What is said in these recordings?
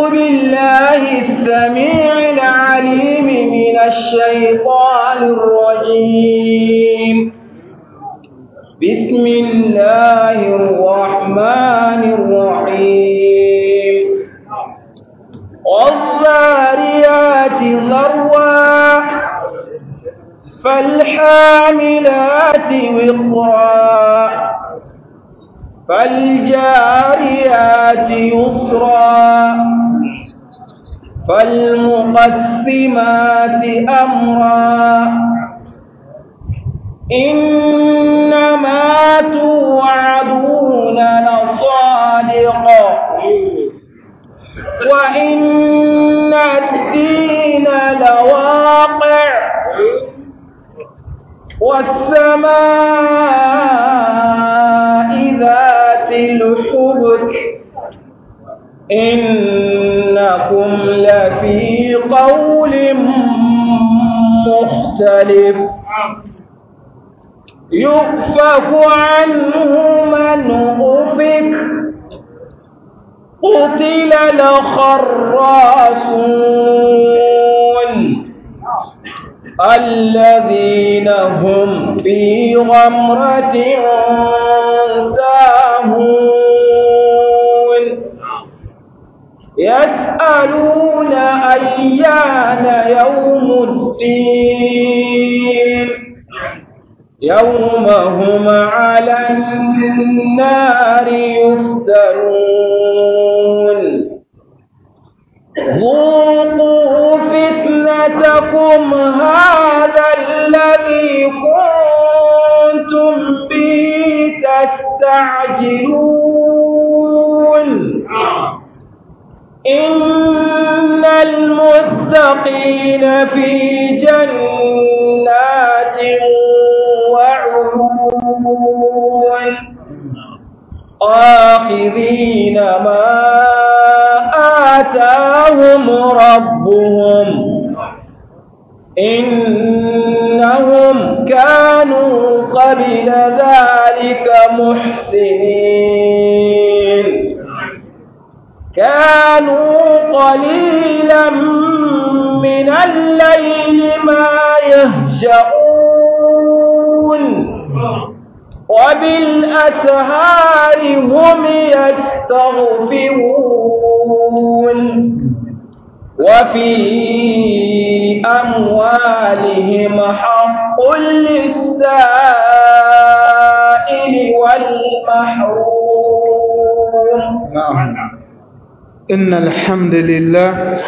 بالله السميع العليم من الشيطان الرجيم بسم الله الرحمن الرحيم والذاريات ذروا فالحاملات وقرا فالجاريات يسرا فالمقسمات أمرا إنما توعدون لصادق وإن الدين لواقع والسماء ذات الحبك إنكم لفي قول مختلف يؤفك عنه من أفك قتل الخراصون الذين هم في غمرة ساهون يسألون أيان يوم الدين يوم هم على النار يفتنون ذوقوا فتنتكم هذا الذي كنتم به تستعجلون إن المتقين في جنات وعيون آخذين ما آتاهم ربهم إنهم كانوا قبل ذلك محسنين كانوا قليلا من الليل ما يهجعون وبالأسهار هم يستغفرون وفي أموالهم حق للسائل والمحروم نعم إن الحمد لله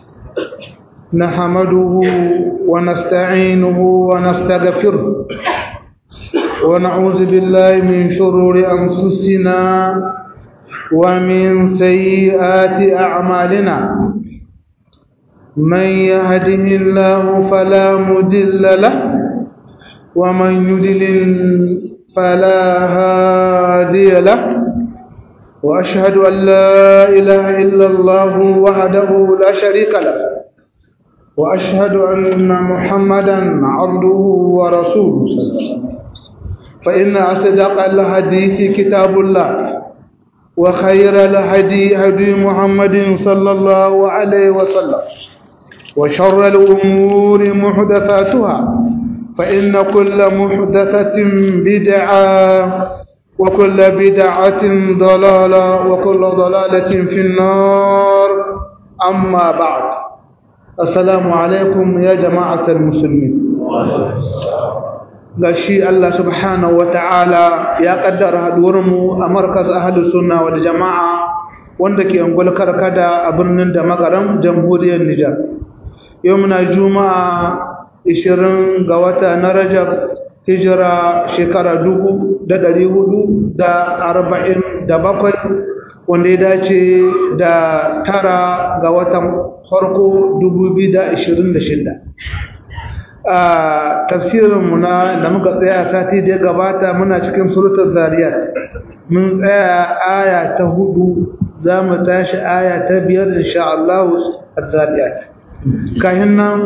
نحمده ونستعينه ونستغفره ونعوذ بالله من شرور أنفسنا ومن سيئات أعمالنا من يهده الله فلا مضل له ومن يضلل فلا هادي له وأشهد أن لا إله إلا الله وحده لا شريك له وأشهد أن محمدا عبده ورسوله فإن أصدق الحديث كتاب الله وخير الهدي هدي محمد صلى الله عليه وسلم وشر الأمور محدثاتها فإن كل محدثة بدعة وكل بدعة ضلالة وكل ضلالة في النار أما بعد السلام عليكم يا جماعة المسلمين gashi Allah subhanahu ta'ala ya kaddara haduwarmu a markaz ahlus sunna wal jama'a wanda ke angol karkada a birnin da magaram jamhuriyar Nijar yau muna juma'a 20 ga wata na Rajab hijira shekara dubu da ɗari hudu da arba'in da bakwai wanda ya dace da tara ga watan farko dubu biyu da ashirin da shida a tafsirinmu na da muka tsaya sati da ya gabata muna cikin surutar zariyat mun tsaya aya ta hudu za mu tashi aya ta biyar insha Allah a zariyat kayan nan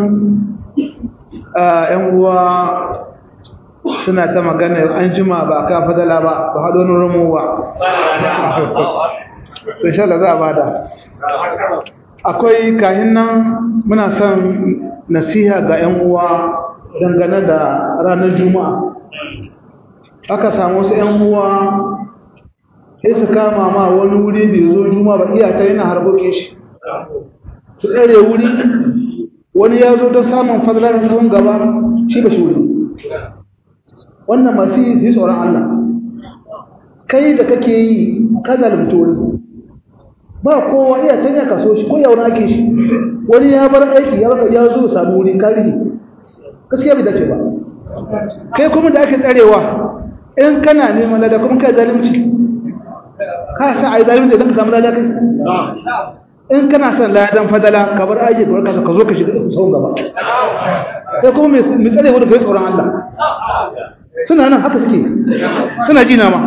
‘yan uwa suna ta magana an jima ba ka fadala ba ba haɗo na ramowa to insha Allah za a bada akwai kahin nan muna son nasiha ga 'yan uwa dangane da ranar juma'a aka samu wasu 'yan uwa sai su kama ma wani wuri bai zo juma'a ba iya ta yana harkokin shi su tsere wuri wani ya zo don samun fadlar tsawon gaba shi ba shi wuri wannan masu yi tsoron Allah kai da kake yi ka zalunta wani ba kowa iya can ya kaso shi ko ya wani ake shi wani ya bar aiki ya baka ya zo samu wuri karihi gaskiya bai dace ba kai kuma da ake tsarewa in kana neman lada kuma kai zalunci ka sa ai zalunci don ka samu lada kai in kana son ladan fadala ka bar aiki ka warka ka zo ka shiga tsawon gaba kai kuma mai tsare wani kai tsoron Allah suna nan haka suke suna jina ma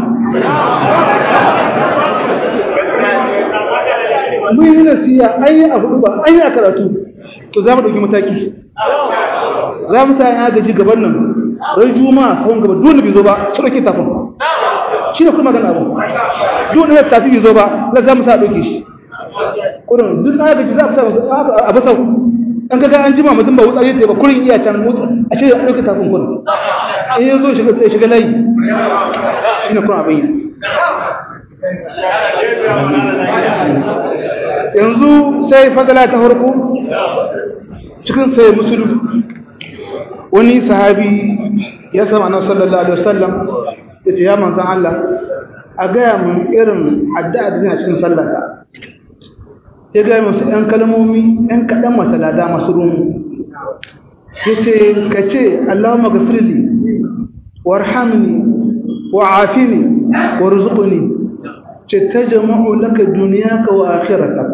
mun yi nasiya an yi abu ba an yi a karatu to za mu ɗauki mataki za mu sa ya gaji gaban nan rai juma'a sahun gaba dole bai zo ba su ɗauke tafin shi ne kuma magana abu dole ya tafi bai zo ba na za mu sa ɗauke shi kurin duk na gaji za mu sa a basau an kaga an jima mutum ba wutsari ta ba kurin iya can motsa a ce ya ɗauke tafin kurin in ya zo shiga layi shi ne kuma abin yi yanzu sai fadala ta farko cikin sai musulun wani sahabi ya sama na sallallahu alaihi wasallam ya ce ya manzan Allah a gaya mun irin addu'a da zina cikin sallata ya gaya masu ‘yan kalmomi ‘yan kaɗan masalada masu rumu ya ce ka ce Allah magafirli warhamni wa afini wa rizqni ce ta jama'u laka duniyaka wa akhiratak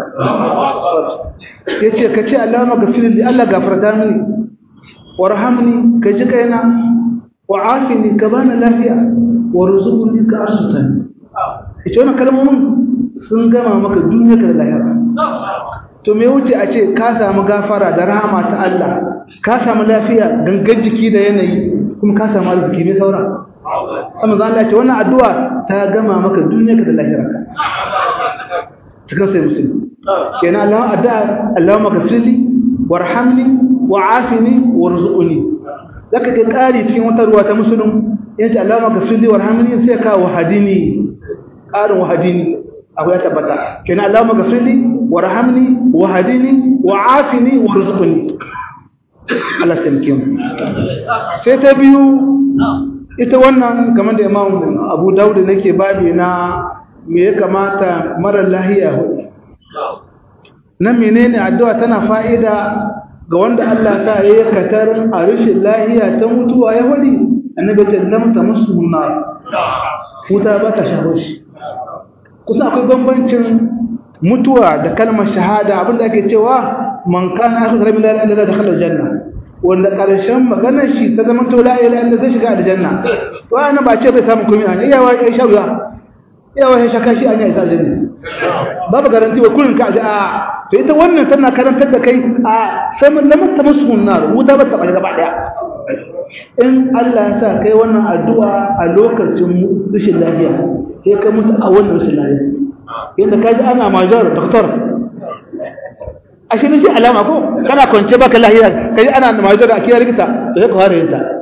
yace ka ce Allah magafir li Allah gafarta mini warhamni ka ji kaina wa afini ka bani lafiya wa rizqni ka arsutan ce wannan kalmomin sun gama maka duniyarka da lahira to me wuce a ce ka samu gafara da rahama ta Allah ka samu lafiya gangan jiki da yanayi kuma ka samu arziki mai saura amma zan Allah ce wannan addu'a ta gama maka duniyarka da lahirarka cikin sai musulmi kenan Allah addu'a Allahumma ghafirli warhamni wa'afini warzuqni zaka ga kari cikin wata ruwa ta musulmi yace Allahumma ghafirli warhamni sai ka wahadini karin wahadini akwai tabbata kenan Allahumma ghafirli warhamni wahadini wa'afini warzuqni Allah tamkin sai ta biyu ita wannan kamar da imam abu dauda nake babi na me ya kamata marar lahiya hudu nan menene addu'a tana fa'ida ga wanda Allah sa ya yi katar a rashin lahiya ta mutuwa ya wadi annabi ta lamta musu nar wuta ba ta shaho shi kusa akwai bambancin mutuwa da kalmar shahada abinda ake cewa man kana akhiru rabbil alamin da dakhala janna wanda ƙarshen maganar shi ta zama to la ilaha illa zai shiga aljanna wani ba ce bai samu komai an iya wa ya sharuwa iya wa ya shaka shi an ya isa aljanna babu garanti wa kullun ka ji a to ita wannan tana karantar da kai a saman lamar ta musu nar wuta ba ta ba gaba daya in Allah ya sa kai wannan addu'a a lokacin rashin lafiya sai ka mutu a wannan rashin lafiya yanda ka ji ana majar doktor ashe ne shi alama ko kana kwance baka lahiya kai ana majo da akiyar likita to sai ka fara yin ta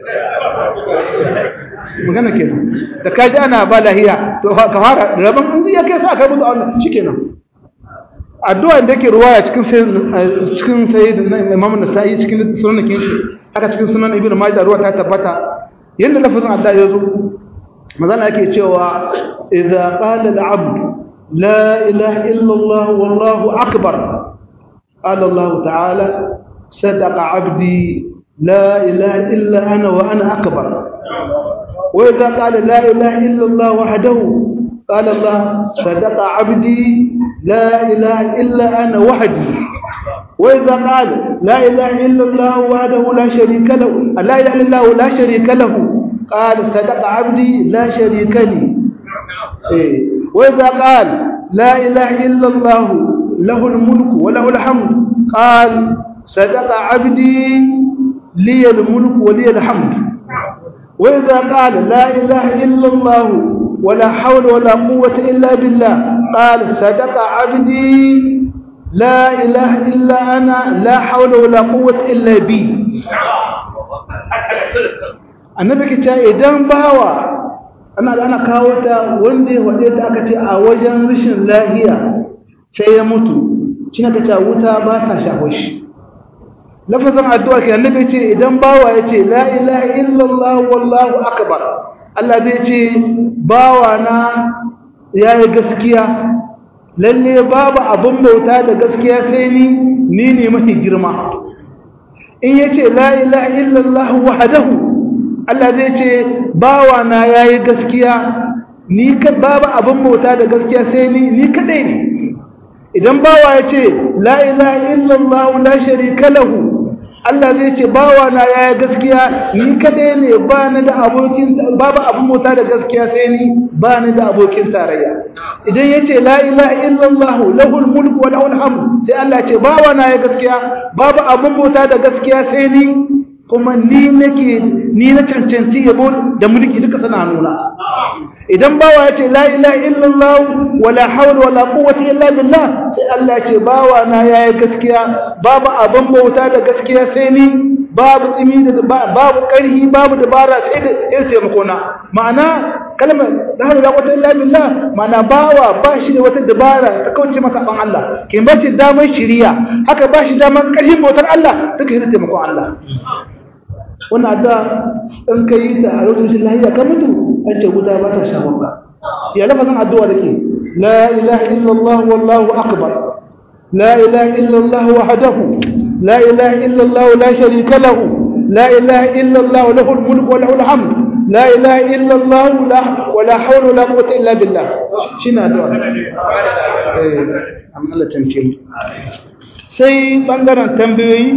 magana kenan da kaji ana ba lahiya to ka fara rabon in ya kai sa ka mutu a wannan shikenan addu'a da yake ruwaya cikin cikin sayyid Imam Nasa'i cikin sunan kin shi haka cikin sunan Ibn Majah ruwa ta tabbata yanda lafazin addu'a ya zo mazana yake cewa idza qala al-'abd la ilaha illa Allah wallahu akbar قال الله تعالى صدق عبدي لا إله إلا أنا وأنا أكبر وإذا قال لا إله إلا الله وحده قال الله صدق عبدي لا إله إلا أنا وحدي وإذا قال لا إله إلا الله وحده لا شريك له لا إله إلا الله لا شريك له قال صدق عبدي لا شريك لي إيه. وإذا قال لا إله إلا الله له الملك وله الحمد قال صدق عبدي لي الملك ولي الحمد وإذا قال لا إله إلا الله ولا حول ولا قوة إلا بالله قال صدق عبدي la ilaha illa ana la hawla wala quwwata illa bi annabi ke cewa idan bawa ana ana kawo ta wanda ya wade ta aka ce a wajen rashin lahiya sai ya mutu shi na kace wuta ba ta shafo shi lafazin addu'a ke annabi ce idan bawa ya ce la ilaha illallah wallahu akbar Allah zai ce bawa na yayi gaskiya lalle babu abin bauta da gaskiya sai ni ni ne mafi girma in yace la ilaha illallah wahdahu Allah zai ce bawa na yayi gaskiya ni ka babu abin bauta da gaskiya sai ni ni kadai ne idan bawa ya ce la ilaha illallah la sharika lahu Allah zai ce bawa na yaya gaskiya ni kadai ne ba ni da abokin babu abin mota da gaskiya sai ni ba ni da abokin tarayya idan ya ce la ilaha illallah lahul mulku wa lahul hamd sai Allah ce bawa na ya gaskiya babu abin mota da gaskiya sai ni kuma ni nake ni na cancanci yabo da mulki duka sana nuna idan bawa ya ce la ilaha illallah wala hawla wala quwwata illa billah sai Allah ya ce bawa na yayi gaskiya babu abin bauta da gaskiya sai ni babu tsimi da babu karhi babu dabara sai da irin taimako na ma'ana kalmar la hawla wala quwwata illa billah ma'ana bawa ba shi da wata dabara ta kauce masa ban Allah kin ba shi damar shiriya haka ba shi damar karhin bautar Allah duka irin taimakon Allah wannan addu'a in ka yi ta a lokacin lahiya ka mutu an ce wuta ba ta shafan ka ya lafazin addu'a da ke la ilaha illallah wallahu akbar la ilaha illallah wahdahu la ilaha illallah la sharika lahu la ilaha illallah lahul mulku wa lahul hamd la ilaha illallah la wala hawla wala quwwata illa billah shine addu'a eh amma Allah tamke sai bangaren tambayoyi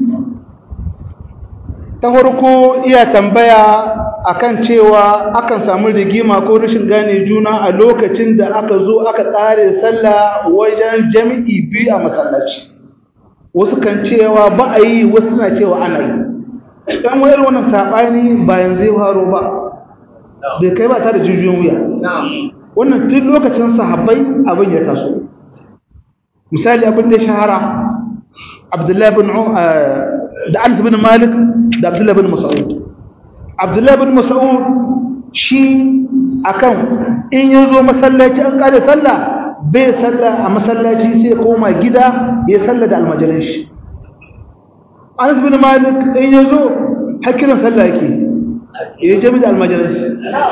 ta farko iya tambaya akan cewa akan samu rigima ko rashin gane juna a lokacin da aka zo aka tsare sallah wajen jami'i biyu a masallaci wasu kan cewa ba a yi wasu na cewa ana yi ɗan wayar wannan saɓani ba yanzu ya faro ba bai kai ba ta da jijiyoyin wuya wannan tun lokacin sahabbai abin ya taso misali abin da shahara abdullahi bin da Anas bin Malik da Abdullah bin Mas'ud Abdullah bin Mas'ud shi akan in yazo masallaci an kare sallah bai sallah a masallaci sai koma gida ya sallah da almajiran shi Anas bin Malik in yazo hakirin sallah yake ya jami da almajiran shi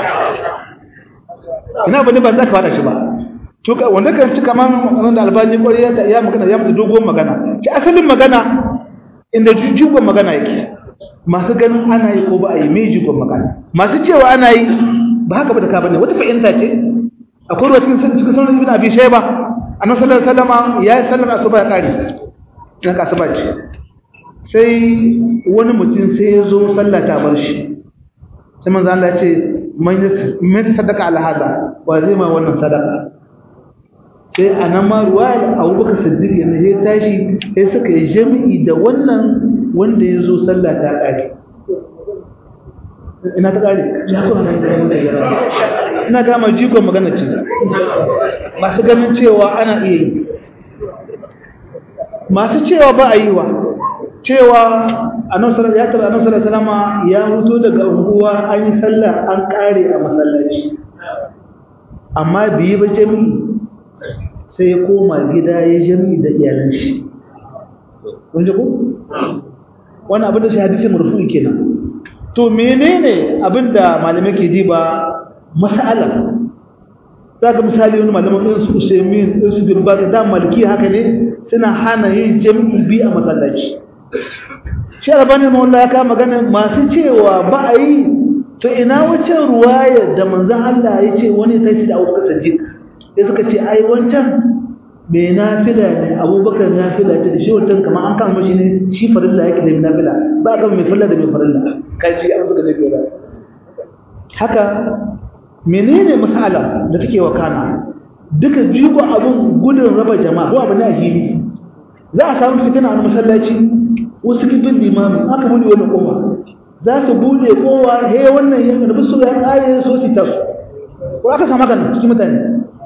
ina bane ba za ka fada shi ba to wanda kan ci kaman wanda albani kwari ya magana ya mutu dogon magana ci asalin magana inda jigon magana yake masu ganin ana yi ko ba a yi mai jigon magana masu cewa ana yi ba haka ba da ka bane wata fahimta ce akwai ruwa cikin cikin sunan ibn abi shayba annabi sallallahu alaihi wasallam ya yi sallar asuba ya kare na asuba ce sai wani mutum sai ya zo sallah ta bar shi sai manzo Allah ya ce man sadaka ala hada wa zai ma wannan sadaka sai a nan ma ruwayar abubakar siddiq yana ya tashi sai suka yi jami'i da wannan wanda ya zo sallah ta ƙare ina ta ƙare ina gama jikon magana ce masu ganin cewa ana iya yi masu cewa ba a yi wa cewa ya tara annabi salama ya mutu daga unguwa an yi sallah an ƙare a masallaci amma biyi ba jami'i sai ya koma gida ya jami da iyalan shi kun ji ko wannan abin da shi hadisi marfu'i kenan to menene abin da malamai ke diba mas'ala zaka misali wani malaman irin su Usaimin irin su bin Baz da maliki haka ne suna hana yin jami'i bi a masallaci shi albani mawalla ya kama magana masu cewa ba a yi to ina wacce ruwaya da manzon Allah ya ce wani ta ce da Abubakar Siddiq sai suka ce ai wancan mai nafila ne abubakar nafila ce da shi wancan kamar an kama shi ne shi farilla yake da nafila ba a kama mai farilla da mai farilla kaji an suka je gora haka menene masala da take wakana duka jigo abun gudun raba jama'a ko abu ne a hili za a samu fitina a masallaci wasu kibin limami aka bude wani kowa za su bude kowa he wannan ya karbi su ya kare so su tasu ko aka samu kan cikin mutane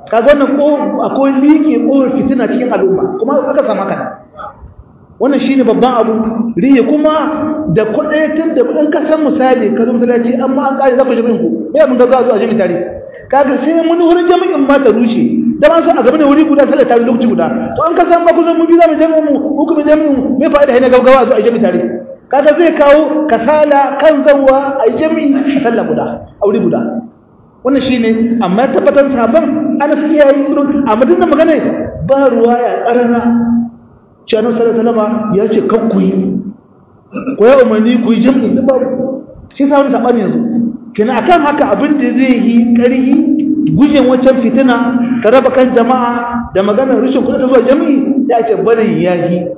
kaga wannan ko akwai liƙe ƙofar fitina cikin al'umma kuma aka sama kana wannan shine babban abu riye kuma da kudaitun da in ka san misali ka zo masallaci amma an kare za ku jami'in ku me mun ga za zuwa jami'in tare kaga sai mun wurin jami'in ma ta rushe da ban so a gaba ne wuri guda sallar tare lokaci guda to an ka san ba ku zo mu bi za mu jami'in mu ko kuma jami'in mu me fa'ida ne gaggawa zuwa jami'in tare kaga zai kawo kasala kan zawwa a jami'i a sallar guda a wuri guda wannan shine amma tabbatar sahabban ana suke yayi amma dinnan magana ba ruwa ya karana cewa sallallahu ya ce kan ku yi ko ya umarni ku yi jam'i da babu shi sa wani sabani yanzu kina akan haka abin da zai yi ƙarhi gujen wancan fitina ka raba kan jama'a da maganar rashin kuɗi ta zuwa jami'i ya ce barin yahi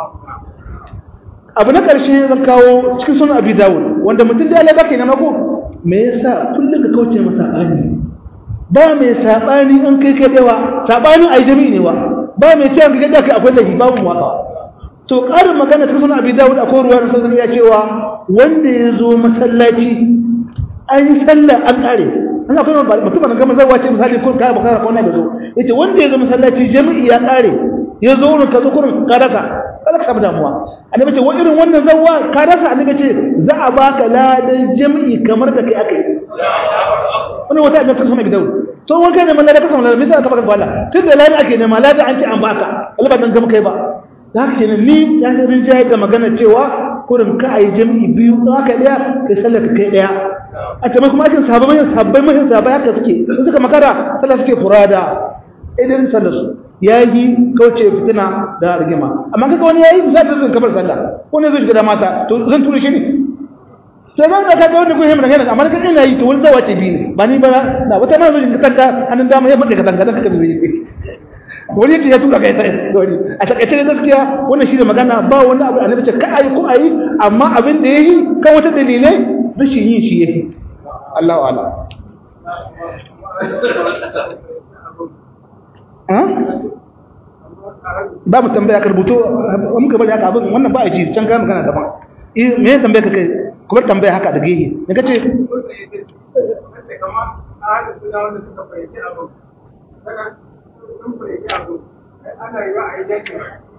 abu na ƙarshe zan kawo cikin sunan abi dawud wanda mutum da ya baka ne mako me yasa kullum ka kauce masa sabani ba mai sabani in kai kai dewa sabanin ai jami'i ne wa ba mai cewa ga da kai akwai lahi babu waka to karin magana ta sunan abi dawud akwai ruwa da sun ya cewa wanda ya zo masallaci an yi sallah an kare an akwai mutum na gama zawa ce misali ko kai bakara ko na da zo yace wanda ya zo masallaci jami'i ya kare ya zo wurin ka zo kurin ka rasa kada ka samu damuwa annabi ce wa irin wannan zawa ka rasa annabi ce za a baka ladan jami'i kamar da kai akai wannan wata annabi sunan abi dawud to wani kai ne man da ka samu ladan me yasa ka baka bala tun da ladan ake nema ladan an ce an baka Allah ba dan gama kai ba da haka kenan ni ya san rinjaye da magana cewa kurin ka ayi jami'i biyu don haka daya kai sallar ka kai daya a ce kuma ajin sahabbai mai sahabbai mai sahabbai haka suke in suka makara sallar suke furada idan sallar su yayi kauce fitina da rigima amma kaga wani yayi zai da kamar sallah ko ne zai shiga da mata to zan tura shi ne sai zan da kaga wani guhin magana amma kaga ina yi to wani zawa ce biyu ba ni ba na wata ma zai ka tanka hannun dama ya maka ka tanka dan ka bi wani yace ya tura kai sai wani a takaice ne gaskiya wannan shi da magana ba wani abu annabi ce ka ayi ko ayi amma abin da yayi kan wata dalilai rashin yin shi yayi Allahu a'lam ba mu tambaya ka rubuto mun ka bari haka abin wannan ba a ji can ga magana daban eh me ya tambaya ka kai ku bar tambaya haka da gehe me kace kamar a hada suna wanda suka fahimci abu sun fahimci abu ana yi wa a yi jakin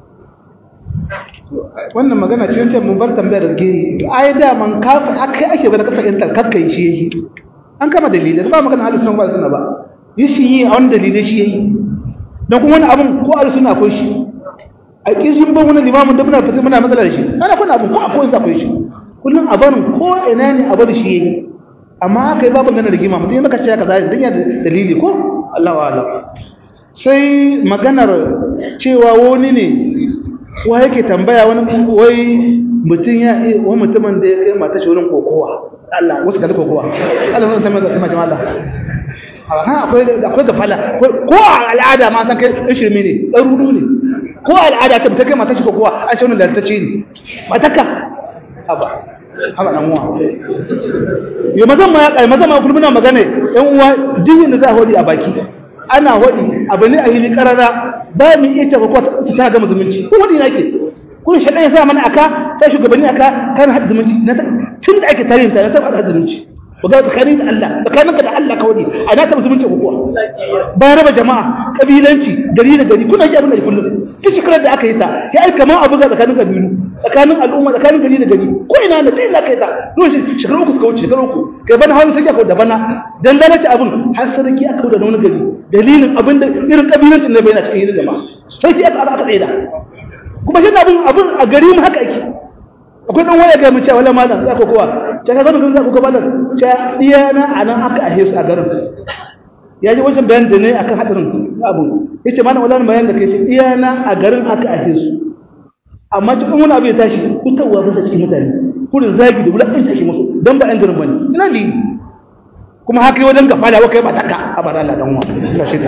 wannan magana ce wancan mun bar tambaya da gehe ai da man ka akai ake bada kasa intar kakkai shi yayi an kama dalilai ba magana halin sunan ba sunna ba yi shi yi a wani dalilai shi yayi don kuma wani abun ko a suna akwai shi a kishin ban wani limamin da muna fita muna matsala da shi ana kuna abun ko akwai sa akwai shi kullum a barin ko ina ne a bar shi yayi amma aka yi babu gana rigima mutum ya maka ce ka zai dan ya dalili ko Allah wa Allah sai maganar cewa wani ne wa yake tambaya wani wai mutum ya wani mutumin da ya kai mata shi wurin kokowa Allah wasu kalli kokowa Allah sun tambaya da jama'a Allah ha akwai akwai gafala ko a al'ada ma san kai shirme ne ɗarudu ne ko a al'ada ta ta kai mata shi kokowa an ce wannan lantarki ne mataka haba haba dan uwa yo mazan ma ya kai mazan ma kullum muna magana yan uwa dihin da za a hodi a baki ana hodi abu ne a hili karara ba mu iya ce ko ta ga zumunci ko hodi nake kun shaɗan ya sa mana aka sai shugabanni aka kan haɗa zumunci tun da ake tarihin ta na taɓa haɗa zumunci ga tsakanin da Allah tsakaninka da Allah kawai a na taɓa zumunci ko kuwa ba raba jama'a kabilanci gari da gari kuna ji abin da kullum ta shekarar da aka yi ta ya yi kamar abu ga tsakanin kabilu tsakanin al'umma tsakanin gari da gari ko ina da sai aka yi ta lokacin shekaru uku suka wuce shekaru uku kai bana hawan sai aka da bana dan lalace abin har sarki aka da wani gari dalilin abin da irin kabilancin da bai na cikin yin jama'a sai aka aka tsaye da kuma shi abin abin a gari mu haka yake akwai dan waya ga mu cewa wala malam za ku kowa ce ka zama za ku kowa malam ce diyana anan aka ahe su a garin ya ji wancan bayan da ne akan hadarin abu yace malam wala bayan da kai ce diyana a garin aka ahe su amma cikin wani abu ya tashi kutawa ba sa cikin mutane kurin zagi da wulaƙanta shi musu dan ba ɗan garin bane ina ne kuma haka yi wajen gafala wa kai ba taka a bara Allah dan uwa Allah shi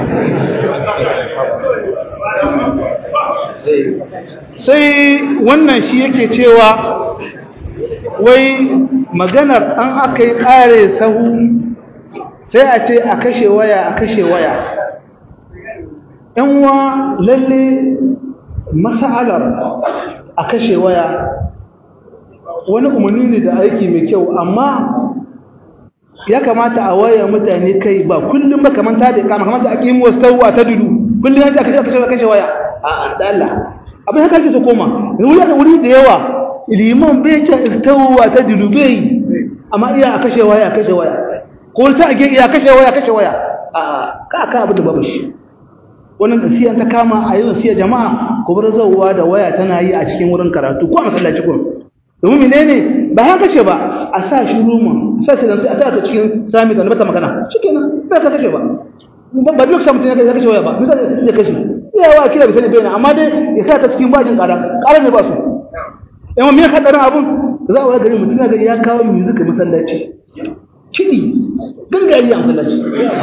sai wannan shi yake cewa wai maganar an aka yi ƙare sahu sai a ce a kashe waya a kashe waya uwa lalle masa'alar a kashe waya wani umarni ne da aiki mai kyau amma ya kamata a waya mutane kai ba kullum ba kamar ta da kama kamar ta ake yin wasu tawwa ta dudu kullum ya kashe kashe kashe waya a da Allah abin haka ake so koma wuri da wuri da yawa liman bai ce istawwa ta dudu bai amma iya a kashe waya kashe waya ko ta ake iya kashe waya kashe waya a ka ka abu da babu shi wannan nasiya ta kama a yi nasiya jama'a ko bar zawwa da waya tana yi a cikin wurin karatu ko a masallaci ko domin menene ba haka ce ba a sa shi ruma sa ta a sa ta cikin sami da bata magana shikenan ba ka kashe ba ba biyu ka mutum ya kashe waya ba bisa ya kashe iya wa kira bisa ne bayana amma dai ya sa ta cikin bajin ƙara ƙara ne ba su yawan me hadarin abun za a waya gari mutum na gari ya kawo music masallaci kiɗi gangari a masallaci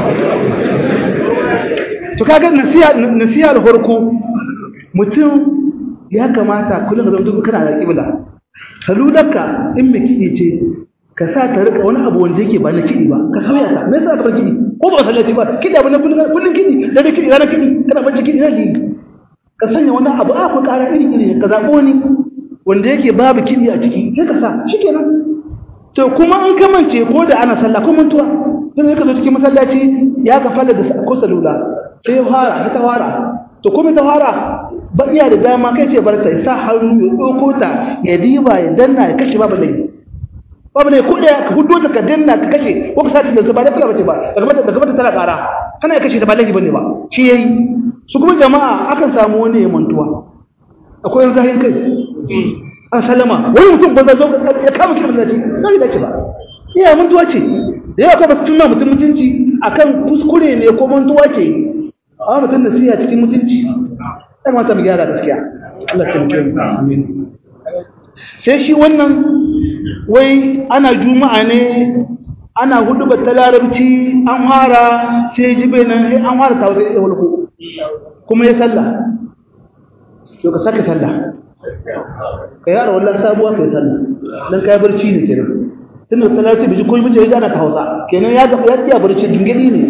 to kaga nasiha nasiha da farko mutum ya kamata kullum ka zama duk kana da kibla saludarka in mai kiɗi ce ka sa ta rika wani abu wanda yake ba na kiɗi ba ka sauya ta me yasa ka bar kiɗi ko ba sallaci ba kiɗi abu na kullum kullum kiɗi da kiɗi ranar kiɗi kana bacci kiɗi zai ka sanya wani abu a ku ƙara iri iri ka zaɓo ni wanda yake babu kiɗi a ciki sai ka sa shikenan to kuma in ka mance ko da ana sallah ko mantuwa sai ka zo cikin masallaci ya ka falla da ko salula sai ya fara ta fara to kuma ta fara ba iya da dama kai ce barta ya sa hannu ya ɗauko ta ya diba ya danna ya kashe babu laifi babu ne ko ɗaya ka hudo ta ka danna ka kashe ko ka sace da su ba da kula bace ba daga mata daga mata tana ƙara kana ya kashe ta ba laifi bane ba shi yayi su kuma jama'a akan samu wani ya mantuwa akwai yan zahin kai an salama wani mutum banza zo ya kama kiran da ce na da ce ba iya mantuwa ce da yawa kuma cin ma mutum mutunci akan kuskure ne ko mantuwa ce amma mutum nasiha cikin mutunci sai mata mu gyara gaskiya Allah ta muke amin sai shi wannan wai ana juma'a ne ana hudu ba ta larabci an fara sai jibe nan an fara ta wasu walko kuma ya sallah to ka sake sallah ka yi ara wallan sabuwa ka yi sallah dan kai barci ne kenan tunda ta larabci biji ko biji ya ana ta hausa kenan ya ga ya tiya barci gingidi ne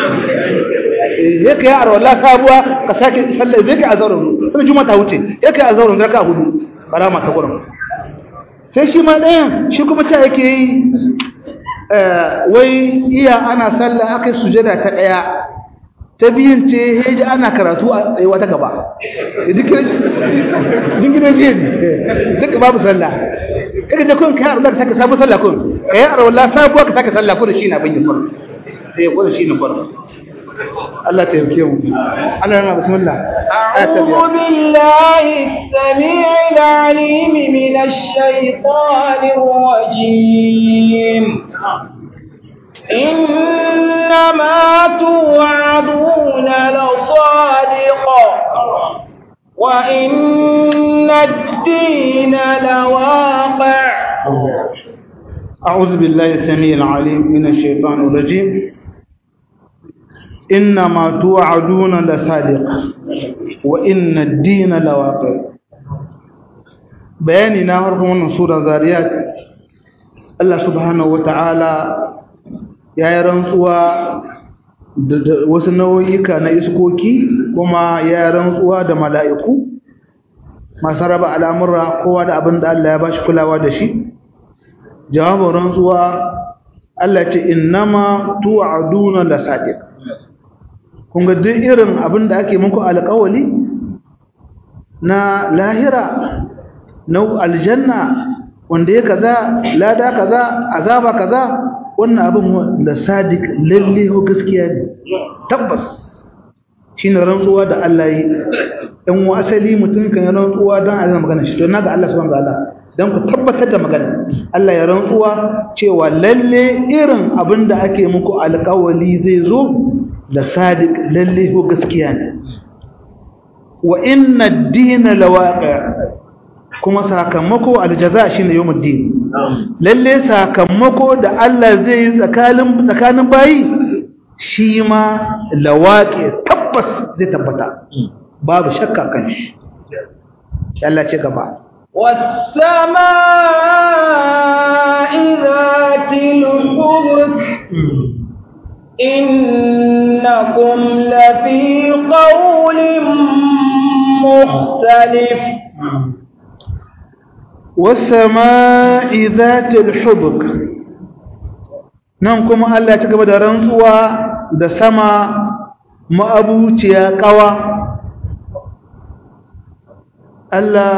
ya kai a rawar sabuwa ka sake sallar zai kai a zauren wani juma ta wuce ya kai a zauren zaka hudu karama ta gurin sai shi ma ɗayan shi kuma ta yake yi wai iya ana sallah aka yi sujada ta ɗaya ta biyun ce heji ana karatu a tsayuwa ta gaba dinginan jiya ne duka babu sallah kaga je kun kai a rawar ka sake sabu sallah kun kai a rawar sabuwa ka sake sallah kun shi na bin yin farko sai kun shi ne farko الله تبكيهم أنا بسم الله أعوذ بالله السميع العليم من الشيطان الرجيم إنما توعدون لصادق وإن الدين لواقع أعوذ بالله السميع العليم من الشيطان الرجيم إنما توعدون لصادق وإن الدين لواقع bayani na harkar wannan sura zariyat Allah subhanahu wata'ala ya yi rantsuwa da wasu nau'ika na iskoki kuma ya yi rantsuwa da mala'iku masu raba al'amurra kowa da abin da Allah ya ba shi kulawa da shi jawabin rantsuwa Allah ce innama tu'aduna la sadiq kun ga duk irin abin da ake muku alƙawali na lahira na aljanna wanda ya kaza lada kaza azaba kaza wannan abin da sadiq lalle ko gaskiya ne tabbas shine rantsuwa da Allah yi dan wa asali mutum kan rantsuwa dan Allah magana shi to naga Allah subhanahu wa ta'ala dan ku tabbatar da magana Allah ya rantsuwa cewa lalle irin abin da ake muku alƙawali zai zo da sadiq lalle ko gaskiya ne wa inna ad-din lawaqi kuma sakamako aljaza shine yawmuddin lalle sakamako da Allah zai tsakanin tsakanin bayi shi ma lawaqi tabbas zai tabbata babu shakka kan shi Allah ce gaba والسماء ذات الحبك إنكم لفي قول مختلف والسماء ذات الحبك nan kuma Allah ya ci gaba da rantsuwa da sama ma'abuciya kawa Allah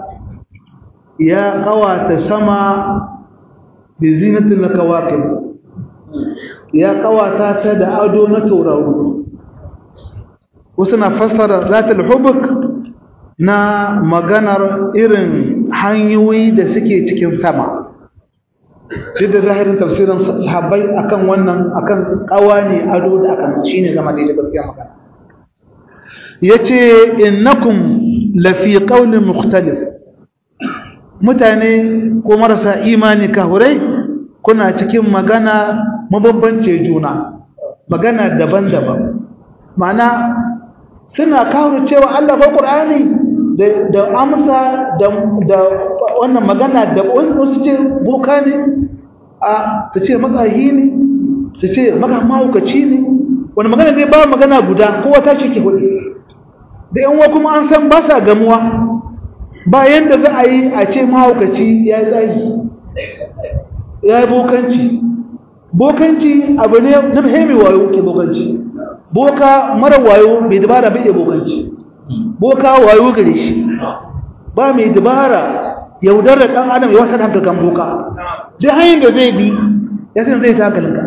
ya kawata sama bi zinatin kawakib ya kawata ta da ado na tauraro wasu na fassara zatul hubuk na maganar irin hanyoyi da suke cikin sama duk da zahirin tafsirin sahabbai akan wannan akan kawani ado da akan shine zama da gaskiya magana yace innakum lafi qawlin mukhtalif mutane ko marasa imani kahurai kuna cikin magana mabambance juna magana daban-daban ma'ana suna kawo cewa Allah ba Qur'ani da da amsa da da wannan magana da wasu ce boka ne a su ce matsahi ne su ce maka mahaukaci ne wani magana dai ba magana guda kowa ta ce ke hudu da yan wa kuma an san ba sa gamuwa ba yanda za a yi a ce mahaukaci ya yi tsayi ya yi bokanci bokanci abu ne na fahimi wayo ke bokanci boka mara wayo mai dabara bai iya bokanci boka wayo gare shi ba mai dabara yaudar da ɗan adam ya wasa kanka kan boka duk hanyar da zai bi ya san zai ta galinka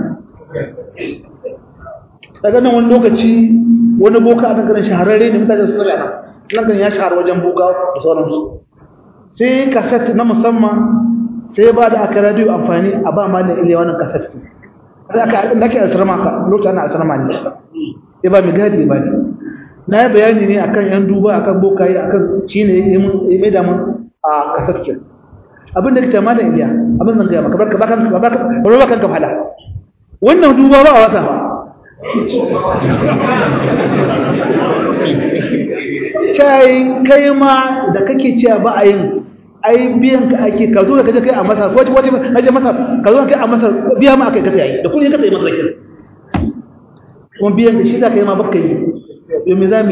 daga nan wani lokaci wani boka a nan shahararre ne mutane su tsara nan kan ya shahara wajen boka da sauransu sai kaset na musamman sai ba da aka radiyo amfani a ba ma da iliya wannan kaset sai aka nake asirma ka lokacin ana asirma ne sai ba mai gadi ba ne na yi bayani ne akan yan duba akan bokaye akan shi ne ya mai damun a kasar ce abin da kace malam iliya abin zan gaya maka barka bakan barka barka kanka fada wannan duba ba a wasa ba cai kai ma da kake cewa ba a yin ai biyan ka ake ka zo da kaje kai a masar ko wace kaje masar ka zo kai a masar biya ma akai kace yi da kuɗi ka sai masar kin kuma biyan da shi da kai ma baka yi yo me zami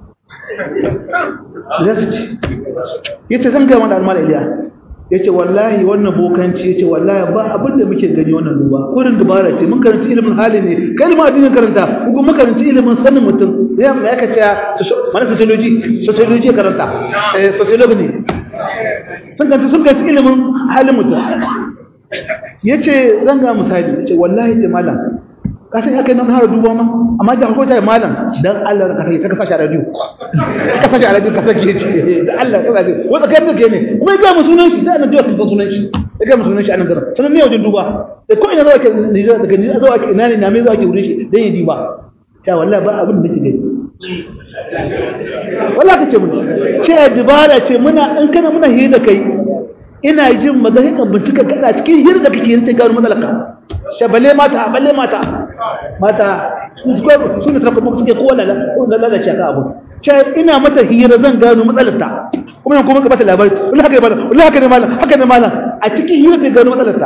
zafi yace zan ga wannan almal iliya yace wallahi wannan bokanci yace wallahi ba abin da muke gani wannan duba kurin dubara ce mun karanci ilimin hali ne kai ma addinin karanta ko mun karanci ilimin sanin mutum ya me aka ce mana sociology sociology karanta eh sociology ne sun kanta sun kanci ilimin halin mutum yace zan ga misali yace wallahi ce malam ka san aka nan har duba ma amma da ko ta malam dan Allah ka sai ka sashi a radio ka sashi a radio ka sake ce da Allah ka sashi wanda kai ne ne kuma ga mu sunan shi da annabi ya san sunan shi ya ga mu sunan shi a nan garin sunan ne wajen duba da ko ina zuwa ke Niger daga Niger zuwa ke ina ne na me zuwa ke wurin shi dan ya diba ta wallahi ba abin da nake gani wallahi kace mun ce dibara ce muna in kana muna hira kai ina jin magana kan bincika kada cikin hira da kake yin sai gano matsalarka shabale mata balle mata mata su ne sarrafa suke kowane lalace ka abu ce ina mata hira zan gano matsalarta kuma yan kuma ka bata labari wani haka ne malam wani haka ne malam haka ne malam a cikin hira ta gano matsalarta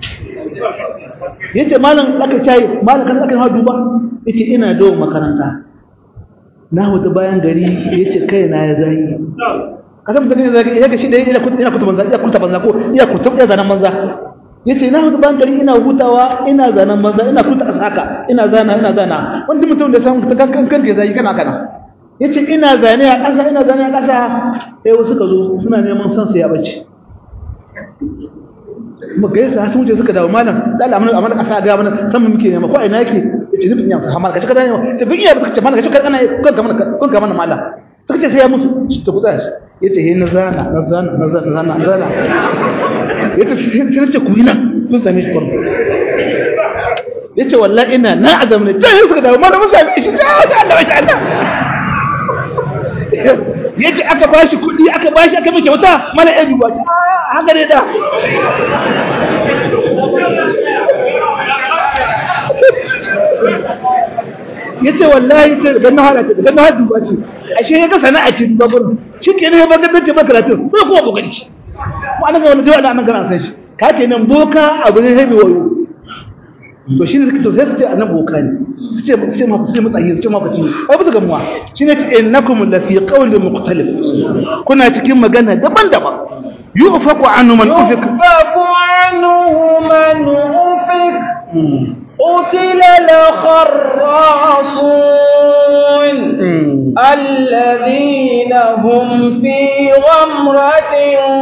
yace malam aka ce malam kan aka duba yace ina dawo makaranta na wata bayan gari yace kai na ya zai kasan da ne zai ya ga shi da ina kuta ina kuta banza ina kuta banza ko ina kuta ya zanan banza yace na hutu ban gari ina hutawa ina zanan banza ina kuta haka ina zana ina zana wanda mutum da san ta kankan kan zai kana kana yace ina zane a ƙasa ina zane a ƙasa eh wasu ka zo suna neman san su ya bace kuma ga yasa sun wuce suka dawo malam da Allah amana ƙasa ga mana san mu muke nema ko ina yake yace ni bin ya hamar kashi kada ne sai bin ya suka ce mana kashi kada ana kun ka mana kun ka mana malam suka ce sai ya musu ta kusa shi yace he na zana na zana na zana na zana na zana yace sai ce ku yi nan kun same shi kwarto yace wallahi ina na azam ne sai suka dawo mana mun same shi ta Allah masha Allah yace aka bashi kuɗi aka bashi aka mai kyauta mana ya duba ce haka ne da yace wallahi ce daga na hada ce daga na hada duba ce ashe ya ga sana'a ce duba gurin shi ke ne ba gaddace ba karatu ba kuma kokari shi mu an ga wani jawa nan kana san shi ka ke nan boka abu ne hebe wayo to shine suka to sai su ce annan boka ne su ce su ce ma su ce mutsayi su ce ma baki ai ba su gamuwa shine ce innakum la fi qawlin mukhtalif kuna cikin magana daban-daban yufaku anhu man ufik يؤفك عنه من أفك قتل الخراصون الذين هم في غمرة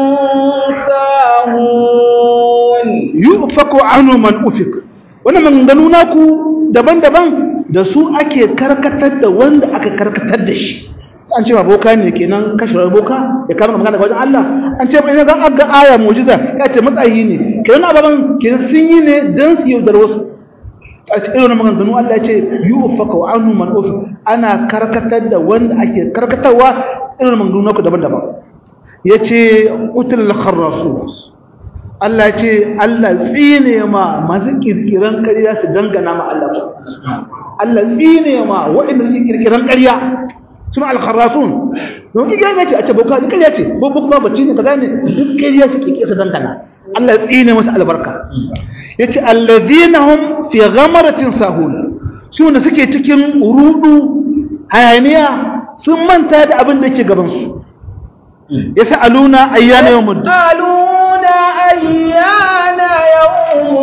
ساهون yufaku anhu man ufik wannan maganganu naku daban-daban da su ake karkatar da wanda aka karkatar da shi an ce ma boka ne kenan kashe boka ya kama magana daga wajen Allah an ce mai ga aga aya mu'jiza ka ce matsayi ne kenan ababan kenan sun yi ne dan su yaudar wasu a cikin wannan maganganu Allah ya ce yufaku anhu man ufik ana karkatar da wanda ake karkatarwa irin maganganu naku daban-daban yace utul kharrasus Allah ce Allah tsine ma masu kirkiran ƙarya su dangana ma Allah Allah tsine ma waɗanda suke kirkiran ƙarya suna alkharrasun don ki gane ce a ce boka ƙarya ce bobo kuma bacci ne kaza ne duk ƙarya su kirkira su dangana Allah tsine masa albarka yace allazina hum fi ghamaratin sahun su ne suke cikin rudu hayaniya sun manta da abin da yake gaban su yas'aluna ayyana yawmud أيان يوم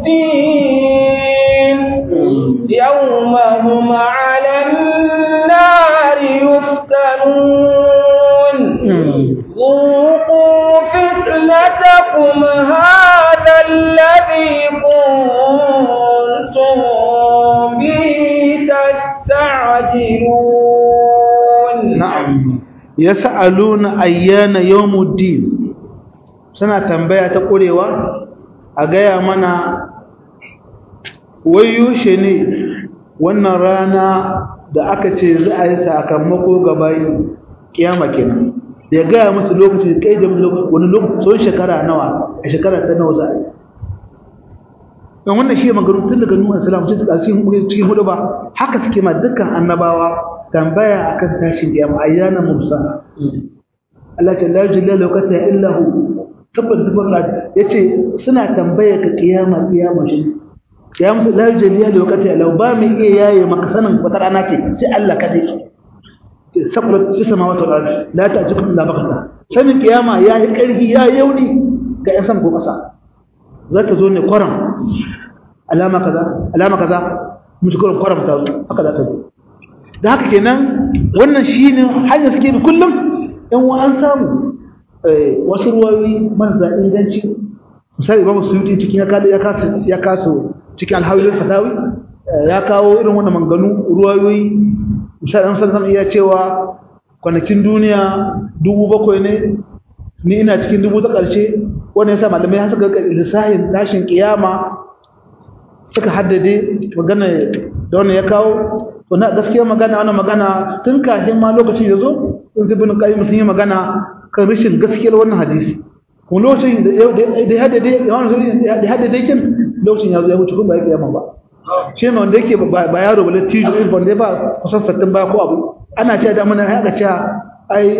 الدين يوم هم على النار يفتنون ذوقوا فتنتكم هذا الذي كنتم به تستعجلون نعم يسألون أيان يوم الدين suna tambaya ta ƙurewa a gaya mana wayushe ne wannan rana da aka ce za a yi sakamako ga bayi kiyama kenan ya gaya musu lokaci kai da wani lokaci tsohon shekara nawa a shekara ta nawa za a yi don wannan shi magaru tun daga nuna salam tun daga cikin hudu ba haka suke ma dukkan annabawa tambaya akan tashin kiyama ayyana musa Allah ce la yujilla lokata illa hu tabbata tabbata yace suna tambaya ka kiyama kiyama shi kiyama su la jaliya da wakati alau ba mu iya yaye maka sanin wata rana ce sai Allah kadai ce sakulat fi samawati wal ardi la ta'tikum illa bakata sanin kiyama yayi karhi ya yauni ga yan sama ko kasa zaka zo ne kwaram alama kaza alama kaza mutukurin kwaram ta zo haka za ta zo da haka kenan wannan shine hanyar suke bi kullum in wa an samu wasu ruwayoyi marasa inganci misali imamu suyuti cikin ya kawo ya kaso cikin alhawilin fatawi ya kawo irin wannan manganu ruwayoyi misali an san iya cewa kwanakin duniya dubu bakwai ne ni ina cikin dubu ta ƙarshe wanda ya sa malamai ya suka lissahin tashin kiyama suka haddade magana da wannan ya kawo to na gaskiya magana wannan magana tun kafin ma lokacin ya zo sun zibin qayyim sun yi magana kan rashin gaskiyar wannan hadisi kuma lokacin da ya haddade ya haddade kin lokacin ya zo ya wuce kuma ba ya kiyama ba shi ne wanda yake ba yaro ba latijo irin wanda ya ba kusan sattin ba ko abu ana cewa da muna haka cewa ai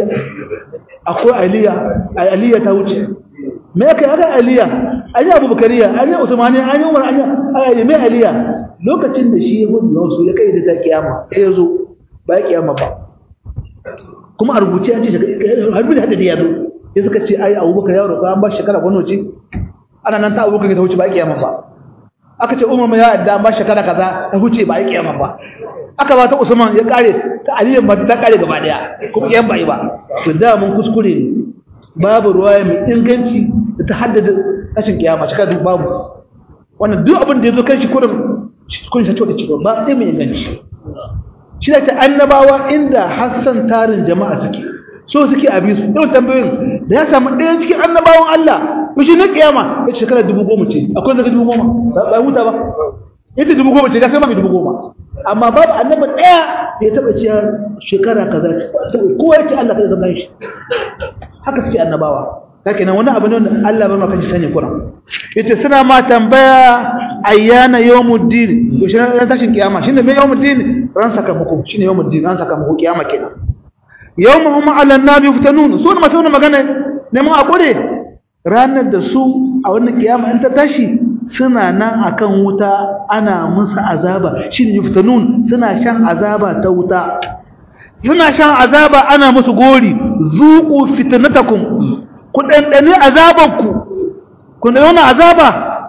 akwai aliya ai aliya ta wuce me yake aka aliya an yi abubakariya an yi usmani an yi umar an yi mai aliya lokacin da shi ya gudu wasu ya kai da ta kiyama ya zo ba ya kiyama ba kuma a rubuce an ce harbi da hadadi ya zo ya suka ce ai abubakar ya roƙa an ba shekara wani wace ana nan ta abubakar ta wuce ba ya kiyama ba aka ce umar ya yadda an ba shekara kaza ta wuce ba ya kiyama ba aka ba ta usman ya kare ta aliyan ba ta kare gaba daya kuma kiyan ba yi ba to da mun kuskure ne babu ruwaya mai inganci da ta haddada tashin kiyama shi duk babu wannan duk abin da ya zo kan shi kurin kun shi da cikin ba sai mai inganci shi da ta annabawa inda hassan tarin jama'a suke so suke abi su irin tambayoyin da ya samu ɗaya cikin annabawan Allah mishi na kiyama ya shekara dubu goma ce akwai daga dubu goma ba huta ba ita dubu goma ce ya sai ma mai dubu goma amma babu annaba ɗaya da ya taɓa cewa shekara kaza ce kowa ya ce Allah kai zama shi haka suke annabawa kake nan wani abu ne wanda Allah bai maka sani Qur'an yace suna ma tambaya ayyana yawmuddin to shi ran tashin kiyama shine me yawmuddin ran sakamako shine yawmuddin ran sakamako kiyama kenan yawmuhum 'ala an-nabi yuftanun su ne masu magana ne mun akure ranar da su a wannan kiyama in ta tashi suna nan akan wuta ana musu azaba shine yuftanun suna shan azaba ta wuta suna shan azaba ana musu gori zuqu fitnatakum ku dandane azabanku ku da wannan azaba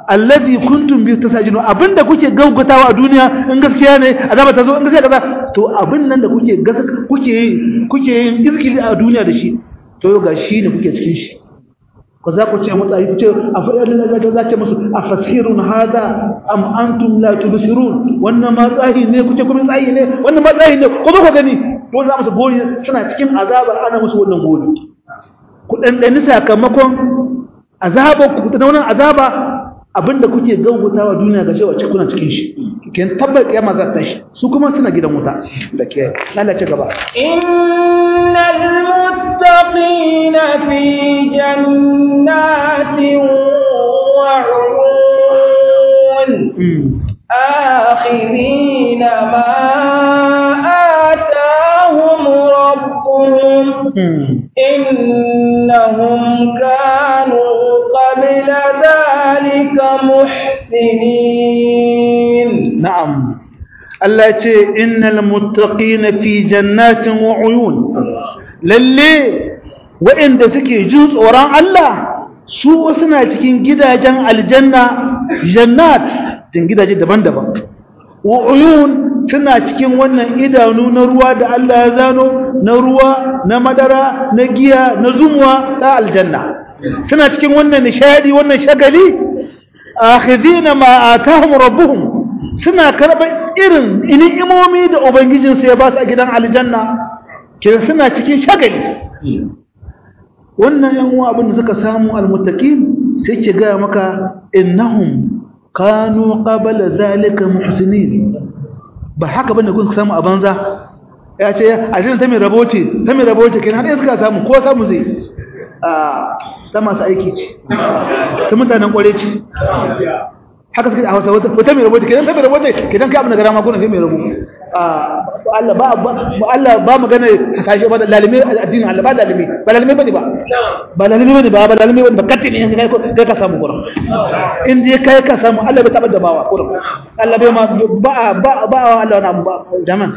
alladhi kuntum bi tasajinu abinda kuke gaugatawa a duniya in gaskiya ne azaba ta zo in gaskiya kaza to abin nan da kuke kuke kuke yin izkili a duniya da shi to yau ga shi ne kuke cikin shi ko za ku ce mutsayi ku ce za ce musu a fasirun hada am antum la tubsirun wannan ma tsahi ne kuke kuma tsahi ne wannan ma tsahi ne ko ba ku gani to za musu gori suna cikin azabar ana musu wannan gori ku dandani sakamakon azabar ku da wannan azaba abinda kuke gaugutawa duniya ga cewa ce kuna cikin shi ken tabbar kiyama za ta shi su kuma suna gidan wuta da ke lalace gaba innal muttaqina fi jannatin wa uyun akhirina ma atahum rabbuhum innahum kanu qabla dhalika muhsinin na'am Allah ce innal muttaqina fi jannatin wa uyun lalle waɗanda suke jin tsoron Allah su suna cikin gidajen aljanna jannat cikin gidaje daban-daban wa uyun suna cikin wannan idanu na ruwa da Allah ya zano na ruwa na madara na giya na zumuwa ta aljanna suna cikin wannan nishadi wannan shagali akhidina ma atahum rabbuhum suna karɓar irin ni'imomi da ubangijinsu ya ba su a gidan aljanna ke suna cikin shagali wannan yan uwa abin da suka samu almuttaqin sai ke ga maka innahum kanu qabla zalika muhsinin ba haka bane kun samu a banza ya ce aljanna ta mai raboce ta mai raboce kenan har suka samu ko samu zai a ta masu aiki ce ta mutanen kware ce haka suka a hausa wata mai raboce kenan ta mai raboce kenan kai abin da gara ma kuna kai mai rabo Allah ba Allah ba magana hasashe ba lalime addinin Allah ba lalime ba lalime bane ba ba lalime bane ba ba lalime bane ba katte ne kai kai ka samu gurin in dai kai ka samu Allah bai taɓa da bawa gurin Allah bai ma ba ba ba Allah na ba jama'a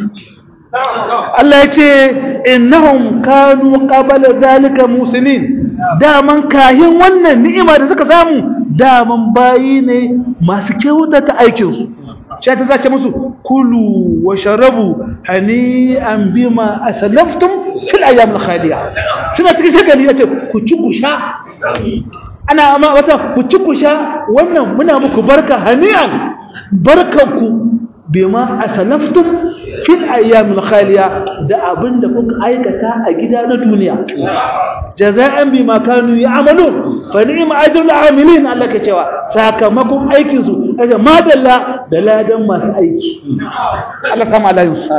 Allah ya ce innahum kanu qabala zalika musinin daman kahin wannan ni'ima da suka samu daman bayi ne masu kyautata aikin su sai ta zace musu kulu wa sharabu hani'an bima aslaftum fil ayyam al khaliya suna cikin shagali yace ku ci ku sha ana amma wata ku ci ku sha wannan muna muku barka hani'an barkanku bima aslaftum fil ayyamil khaliya da abinda kuka aikata a gida na duniya jaza'an bima kanu ya'malun fa ni'ma ajrul amilin Allah ke cewa sakamakon aikin su kaje madalla da ladan masu aiki Allah kama layin su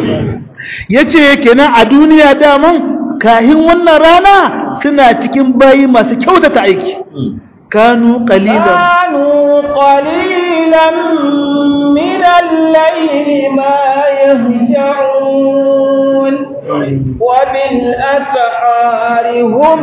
yace kenan a duniya daman kahin wannan rana suna cikin bayi masu kyautata aiki kanu qalilan كانوا قليلا من الليل ما يهجعون وبالأسحار هم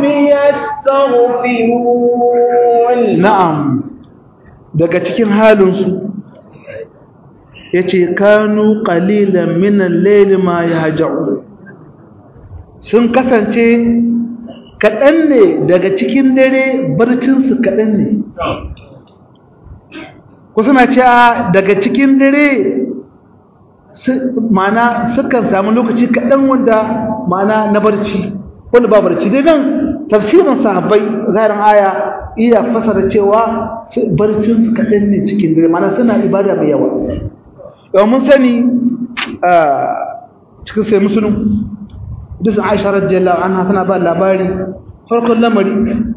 يستغفرون na'am daga cikin halinsu yace kanu qalilan min al-layli ma yahja'un sun kasance kaɗan ne daga cikin dare barcinsu kaɗan ne ku suna cewa daga cikin dare mana sukan samu lokaci kaɗan wanda mana na barci wanda ba barci dai nan tafsirin sahabbai zarin aya iya fasara cewa barcinsu kaɗan ne cikin dare mana suna ibada mai yawa yau mun sani cikin sai musulun dusun aisha radiyallahu anha tana ba labari farkon lamari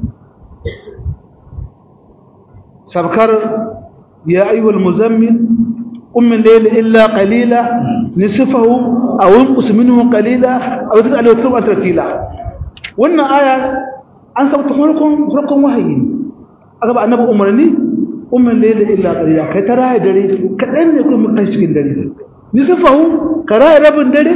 sabkar ya ayyuhal muzammil qum min layli illa qalila nisfahu aw inqus minhu qalila aw tas'al wa tuba tartila wannan aya an sabta farkon farkon wahayi aka ba annabi umarni qum min layli illa qalila kai tara dare kadan ne kuma kai cikin dare nisfahu kara rabin dare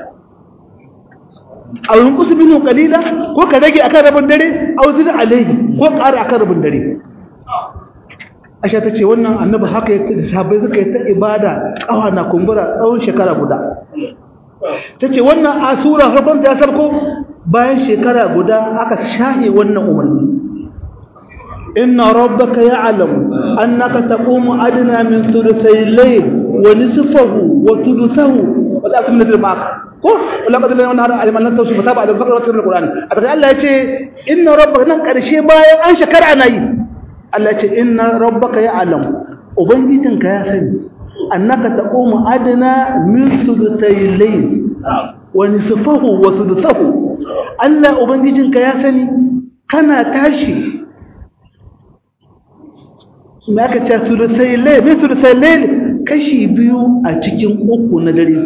aw yunqus minhu qalila ko ka rage akan rabin dare aw zid alayhi ko ƙara akan rabin dare Aisha tace wannan annabi haka yake sahabbai suka yi ta ibada kawa na kumbura tsawon shekara guda tace wannan asura farkon ta sarko bayan shekara guda aka shahe wannan umarni inna rabbaka ya'lamu annaka taqumu adna min thuluthay al-layl wa nisfahu wa thuluthahu wa ta'tum min al-ma'ak ko wala qad la nahar aliman lan tawsu fataba ala al-faqra wa al-quran ataka Allah yace inna rabbaka nan karshe bayan an shakara ana yi Allah yace inna rabbaka ya'lamu ubangijinka ya sani annaka taqumu adna min thuluthay al-layl wa nisfahu wa thuluthahu Allah ubangijinka ya sani kana tashi me aka ce thuluthay al-layl me thuluthay al-layl kashi biyu a cikin uku na dare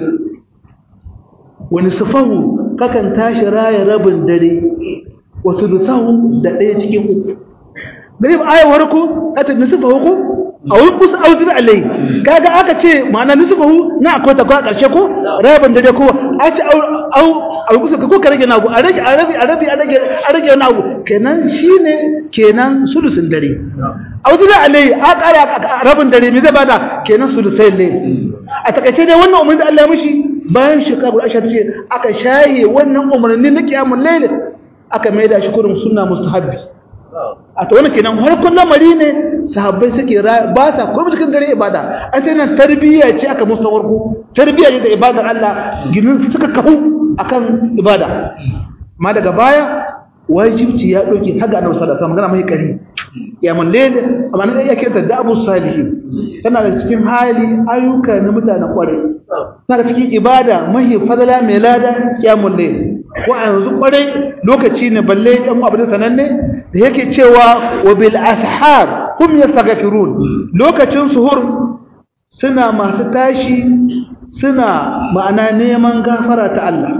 wani sufahu kakan tashi raya rabin dare wa thuluthahu da ɗaya cikin uku dare ba ayawar ku ta nisfahu ko a wani kusa auzir alai kaga aka ce ma'ana nisfahu na akwai ta kwa karshe ko rabin dare ko a ce au au kusa ko ka rage nagu a rage a rabi a rabi a rage a rage wani abu kenan shine kenan sulusun dare auzir alai a kara rabin dare me zai bada kenan sulusai ne a takaice dai wannan umarni da Allah ya mishi bayan shekaru Aisha ta ce aka shaye wannan umarni na kiyamul layl aka maida shi kurin sunna mustahabbi a ta wani kenan harkun lamari ne sahabbai suke ba sa kuma cikin dare ibada an sai nan tarbiyya ce aka musu warko tarbiyya ne da ibadar Allah ginin suka kafu akan ibada ma daga baya wajibci ya doke haga annabi sallallahu alaihi wasallam magana mai kari ya mallele amma nan yake ta da abu salihin tana da cikin hali ayyuka na mutanen kwarai tana da cikin ibada mahi fadala mai lada ya mallele ko a yanzu kwarai lokaci ne balle ɗan abu da sananne da yake cewa wa bil ashar hum yastaghfirun lokacin suhur suna masu tashi suna ma'ana neman gafara ta Allah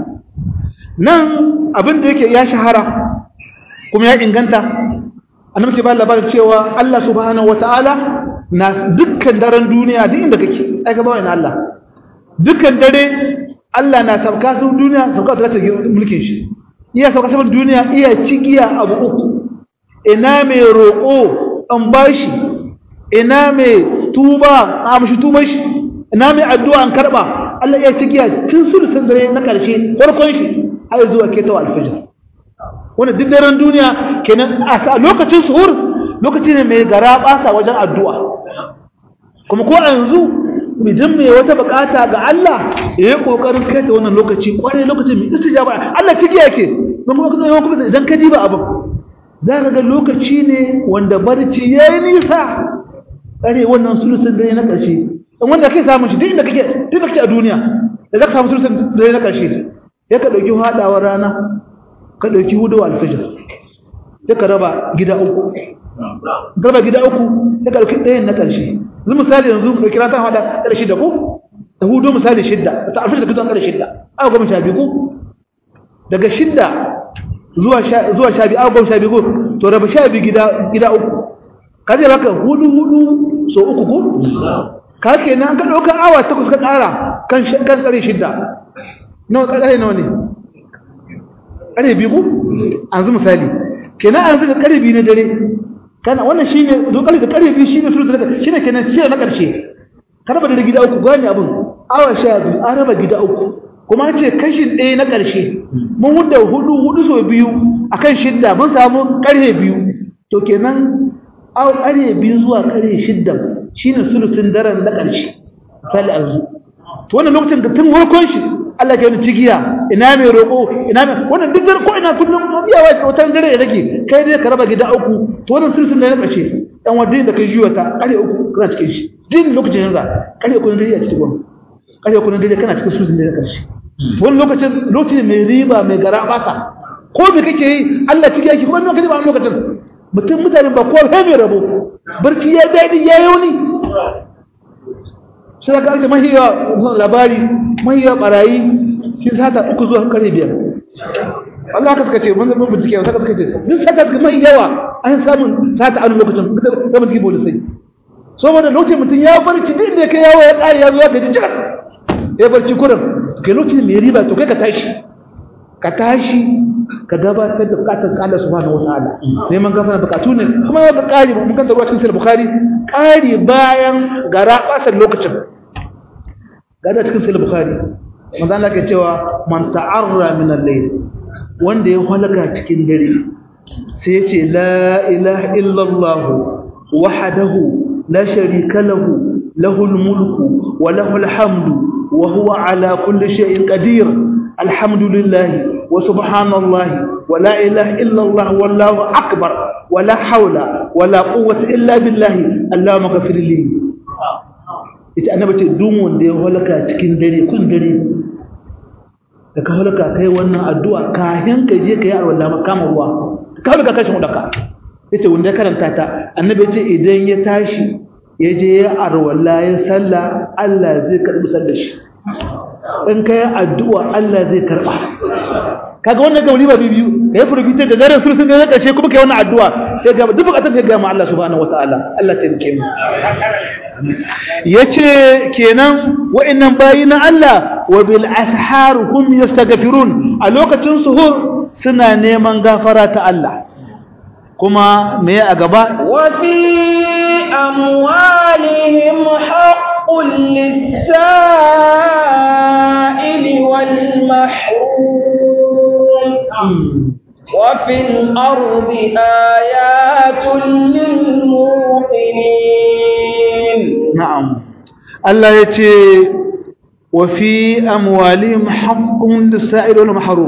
nan abin da yake ya shahara kuma ya inganta annabi ke ba labarin cewa Allah subhanahu wataala na dukkan daren duniya duk inda kake ai ka ba wani Allah dukkan dare Allah na sauka su duniya sauka ta ta mulkin shi iya sauka saman duniya iya cigiya abu uku ina mai roƙo an bashi ina mai tuba a mashi tuban shi ina mai addu'a an karba Allah iya cigiya tun sulusun dare na ƙarshe farkon shi har zuwa ketawa alfajir wanda duk daren duniya kenan a lokacin suhur lokaci ne mai gara basa wajen addu'a kuma ko a yanzu idan mai wata bukata ga Allah ya yi kokarin kai ta wannan lokaci kwarai lokacin mai istijaba Allah ciki yake don kuma kuma kuma idan ka diba abin za ka ga lokaci ne wanda barci ya yi nisa kare wannan sulusun dare na ƙarshe in wanda kai samun shi duk inda kake duk da kake a duniya da za ka samu sulusun dare na ƙarshe ya ka ɗauki haɗawar rana ka ɗauki hudu alfijir ya ka raba gida uku ka raba gida uku ya ka ɗauki ɗayan na ƙarshe yanzu misali yanzu da kira ta hada kada shidda ko ta hudu misali shidda ta alfi da kidan kada shidda aka goma sha biyu ko daga shidda zuwa sha zuwa sha biyu aka goma sha biyu ko to raba sha biyu gida gida uku ka je baka hudu hudu so uku ko ka kenan ka dauka awa takwas ka kara kan kan kare shidda nawa ka kare nawa ne kare biyu ko an zu misali kenan an zuka kare biyu na dare kana wannan shine dokar da karfi shine suru da shine kenan shi na karshe karba da gida uku gani abin awa sha biyu an raba gida uku kuma ce kashin ɗaya na karshe mun hudda hudu hudu so biyu akan shidda mun samu karhe biyu to kenan aw karhe biyu zuwa karhe shidda shine sulusun daren na karshe sai yanzu to wannan lokacin da tun farkon shi Allah ke wani cigiya ina mai roƙo ina mai wannan duk dare ko ina kullum iyawa ce wata dare ya rage kai dai ka raba gida uku to wannan sirrin da ya ƙarshe dan wadda da kai jiwa ta kare uku kana cikin shi din lokacin yanzu kare uku ne dare a cikin gwamnati kare uku ne dare kana cikin sirrin da ya ƙarshe to wannan lokacin lokacin mai riba mai gara basa ko me kake yi Allah ciki yake kuma lokacin ba lokacin mutum mutane ba ko sai mai rabo barci ya dadi ya yauni sai ka ake mahiya labari mahiya barayi shi sata uku zuwa kare biyar Allah haka suka ce mun zama bincike haka suka ce duk sata suka mai yawa an samun sata a lokacin da mutum polisai saboda lokacin mutum ya barci duk da kai yawo ya kare ya zo ya gaji jira ya barci kurin kai lokacin mai riba to kai ka tashi ka tashi ka gabatar da bukatar Allah subhanahu wataala neman gafara bukatu ne kuma ya ga kari mun kan da ruwa cikin sahih bukhari kari bayan gara basar lokacin gada cikin sahih bukhari manzo Allah ke cewa man ta'arra min al-layl wanda ya halaka cikin dare sai ya ce la ilaha illallah wahdahu la sharika lahu lahul mulku wa lahul hamdu wa huwa ala kulli shay'in qadir alhamdulillah wa subhanallah wa la ilaha illallah wallahu akbar wa la hawla wa la quwwata illa billah allahumma ghfir li ita annabi ce duk wanda ya halaka cikin dare kun dare da ka halaka kai wannan addu'a kafin ka je ka yi arwalla makama ruwa ka halaka kashin wadaka yace wanda ya karanta ta annabi ce idan ya tashi ya je ya arwalla ya salla Allah zai karbi sallar shi in ka yi addu'a Allah zai karba kaga wannan gauri ba biyu ka yi furfitar da daren sulsun da kashe kuma ka yi wannan addu'a sai ga duk bukatun ka ga ma Allah subhanahu wataala Allah ta rike mu yace kenan wa'annan bayi na Allah wa bil ashar hum yastaghfirun a lokacin suhur suna neman gafara ta Allah kuma me a gaba wa fi amwalihim haqqul lis-sa'ili wal mahrum wa fil ardi ayatun lil muqinin na'am Allah yace wa fi amwalihim haqqun lis-sa'ili wal mahrum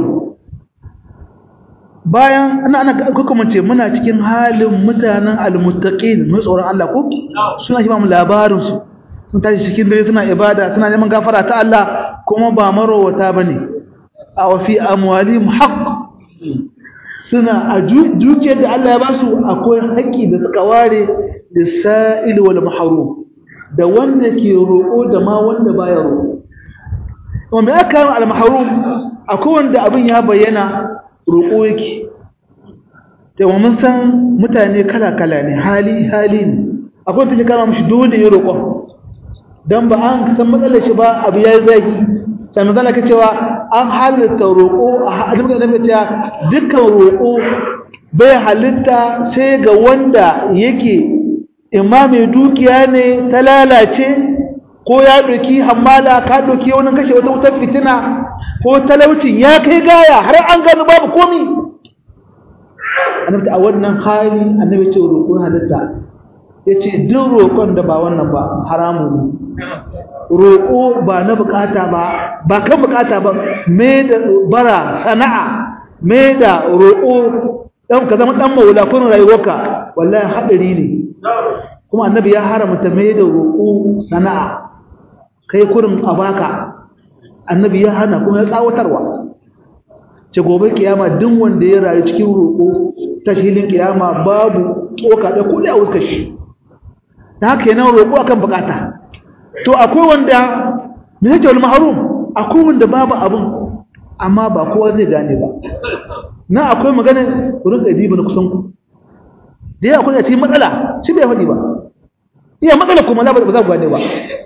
bayan ana ana kuka mace muna cikin halin mutanen almuttaqin mai tsoron Allah ko suna shi ba mu labarin su sun tashi cikin dare suna ibada suna neman gafara ta Allah kuma ba marowata bane a wa fi amwalihim haqq suna a dukiyar da Allah ya ba su akwai haƙƙi da suka ware da sa'il wal mahrum da wanda ke roƙo da ma wanda baya roƙo kuma me aka yi al mahrum akwai wanda abin ya bayyana roƙo yake taimama mun san mutane kala-kala ne hali-hali ne akwai take kama mashi dole ya roƙon don ba an san matsalar shi ba abu ya yi zaki sai matsala ka cewa an halitta roƙo a hadin da cewa dukkan roƙo bai halitta sai ga wanda yake imma mai dukiya ne ta lalace ko ya ɗauki hammala ka ɗauki wani kashe wata wutar fitina ko talaucin ya kai gaya har an gani babu komi annabi a wannan hali annabi ce roƙo halitta ya ce duk roƙon da ba wannan ba haramu ne roƙo ba na bukata ba ba kan bukata ba me da bara sana'a me da roƙo dan ka zama dan maula kun rayuwarka wallahi hadari ne kuma annabi ya haramta me da roƙo sana'a kai kurin abaka annabi ya hana kuma ya tsawatarwa ce gobe kiyama duk wanda ya rayu cikin roƙo ta shilin kiyama babu tsoka da kudi a wuskar shi da haka yana roƙo akan bukata to akwai wanda me yake wal mahrum akwai wanda babu abun amma ba kowa zai gane ba na akwai magana wurin ɗabi ba na kusan ku da ya akwai a cikin matsala shi bai faɗi ba iya matsala kuma ba za ku gane ba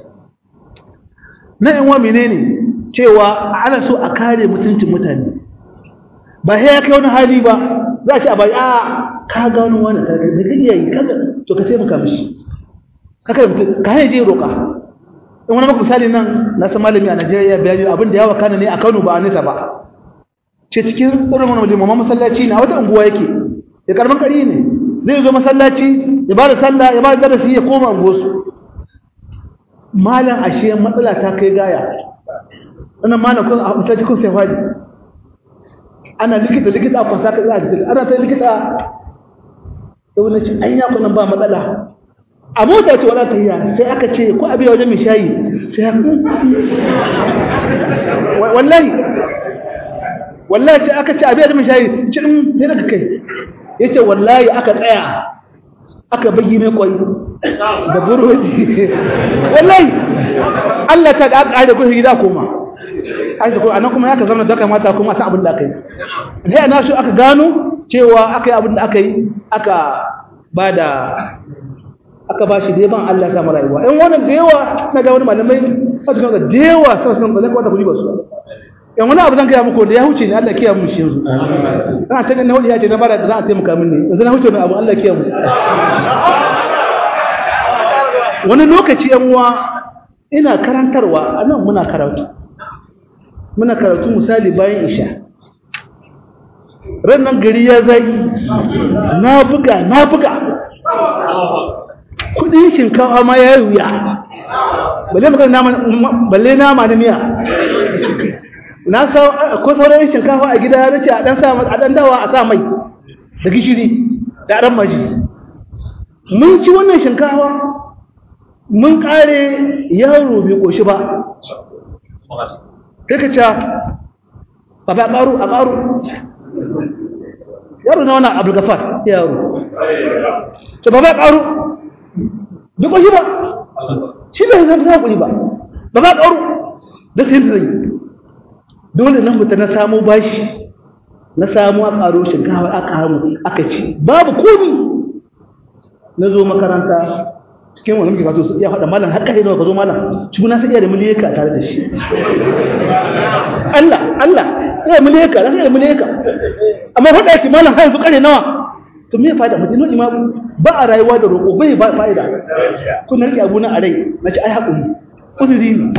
na yan wa menene cewa ana so a kare mutuncin mutane ba sai ya kai wani hali ba za a ce a bai a ka gano wani ka ga da iya yi kaza to ka taimaka mishi ka kare mutum ka hanyar je roƙa in wani maka misali nan na san malami a Najeriya bayani abin da yawa kana ne a Kano ba a nesa ba ce cikin irin wani limaman masallaci ne a wata unguwa yake ya karban kari ne zai zo masallaci ya ba da sallah ya ba da darasi ya koma unguwarsu malam ashe matsala ta kai gaya wannan malam kun a mutaci kun sai fadi ana likita likita a kwasa ka za a jikin ana ta likita da wani cin an yaku nan ba matsala a mota ce wala tayya sai aka ce ko abi wajen mai shayi sai haka wallahi wallahi ce aka ce abi wajen mai shayi cin sai daga kai yace wallahi aka tsaya aka bagi mai kwai da burodi wallahi Allah ta da ƙare ku gida koma ai ko anan kuma ya ka zama da kamata kuma san abin da aka yi sai ana so aka gano cewa aka yi abin da aka yi aka bada aka ba shi da ban Allah ya samu rayuwa in wannan da yawa na ga wani malamai a cikin da yawa sai sun da kwata kudi ba su in wani abu zan gaya muku da ya huce ne Allah kiyaye mu shi yanzu ina ta ganin wani ya ce na bara da za a taimaka min ne yanzu na huce mai abu Allah kiyaye mu wani lokaci yan uwa ina karantarwa anan muna karatu muna karatu misali bayan isha nan gari ya zagi na buga na buga kudin shinkafa ma ya yi wuya balle magana nama balle nama na miya na sa ko sauran shinkafa a gida ya nace a dan sa a dan dawa a sa mai da gishiri da dan maji mun ci wannan shinkafa mun kare yaro bai koshi ba sai ka ce ba ba karu a karu yaro na wannan abulgafar yaro to ba ba karu bai koshi ba shi bai zama sa kuri ba ba ba karu da sai zai dole nan mutum na samu bashi na samu a karo shinkawa aka hamu aka ci babu komi na zo makaranta cikin wani muke kaso ya faɗa malam haka ne ka zo malam shi na sai iya da miliyaka tare da shi Allah Allah iya miliyaka na sai iya miliyaka amma faɗa yake malam har yanzu kare nawa to me fa'ida mutum ima ba a rayuwa da roƙo bai ba fa'ida kun rike abu na a rai na ci ai haƙuri uzuri ne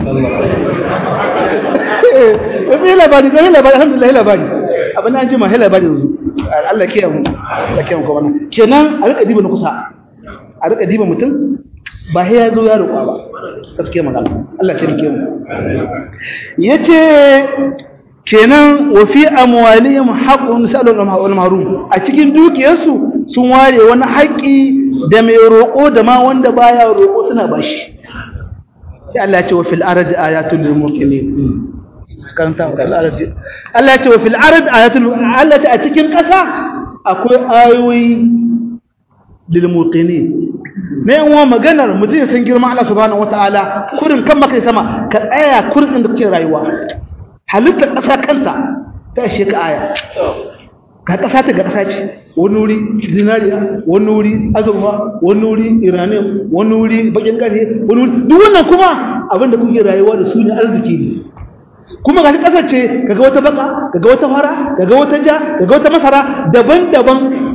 eh labari ga labari alhamdulillah labari abin an ji ma labari yanzu Allah ke mu Allah ke mu kuma kenan a rika diba na kusa a rika diba mutum ba sai ya zo ya roƙa ba gaskiya magana Allah ce rike mu yace kenan wa fi amwalihim haqqun salul wal mahrum a cikin dukiyarsu sun ware wani haƙi da mai roƙo da ma wanda baya roƙo suna bashi sai Allah ya ce wa fil ardi ayatul lil muqinin karanta wa fil ardi Allah ya ce wa fil ardi ayatul Allah ta a cikin ƙasa akwai ayoyi lil muqinin me yan uwa maganar mutum ya san girman Allah subhanahu wataala kurin kan maka sama ka tsaya kurin da kake rayuwa halittar ƙasa kanta ta ishe ka aya ga ƙasa ta ga ƙasa ce wani wuri zinariya wani wuri azurfa wani wuri iranium wani wuri bakin ƙarfe wani wuri duk wannan kuma abinda kuke rayuwa da su ne arziki ne kuma ga ƙasar ce kaga wata baka kaga wata fara kaga wata ja kaga wata masara daban-daban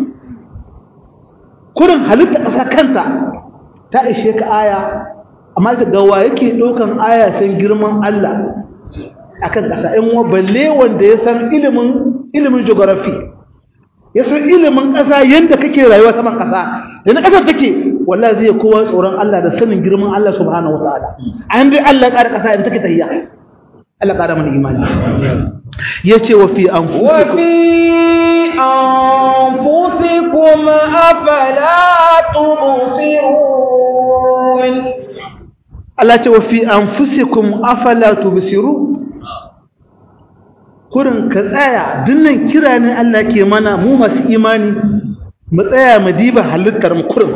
kurin halittar ƙasa kanta ta ishe ka aya amma ta gawa yake ɗaukan aya san girman Allah akan ƙasa in wa balle wanda ya san ilimin ilimin geography ya san ilimin ƙasa yadda kake rayuwa saman ƙasa da na ƙasar take wallahi zai kowa tsoron Allah da sanin girman Allah subhanahu wataala an dai Allah ƙara ƙasa in take tahiya Allah ƙara mana imani yace wa fi anfusikum wa fi anfusikum afala tubsirun Allah ce wa fi anfusikum afala tubsirun kurin ka tsaya dinnan kira ne Allah ke mana mu masu imani mu tsaya mu diba halittar mu kurin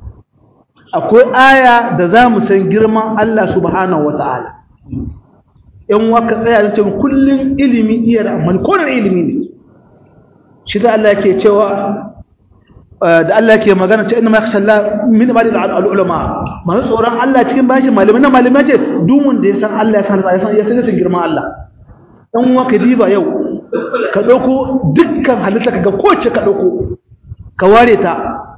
akwai aya da za mu san girman Allah subhanahu wata'ala yan waka tsaya da cewa kullun ilimi iya da amma ko ilimi ne shi da Allah ke cewa da Allah ke magana ce inna ma yakhsha Allah min ibadil ulama masu tsoron Allah cikin bashi malamai na malamai ce duk wanda ya san Allah ya san ya san ya san girman Allah dan uwa ka diba yau ka dauko dukkan halitta kaga kowace ka dauko ka ware ta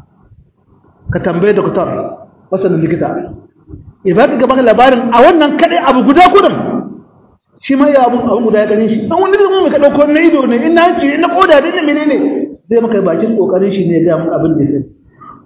ka tambaye doktor wasannin likita ya ba ka gaban labarin a wannan kadai abu guda kudin shi ma ya abun abun guda ya ganin shi dan wani zai ka dauko na ido ne in na ci na koda da menene zai maka bakin kokarin shi ne ga mun abin da sai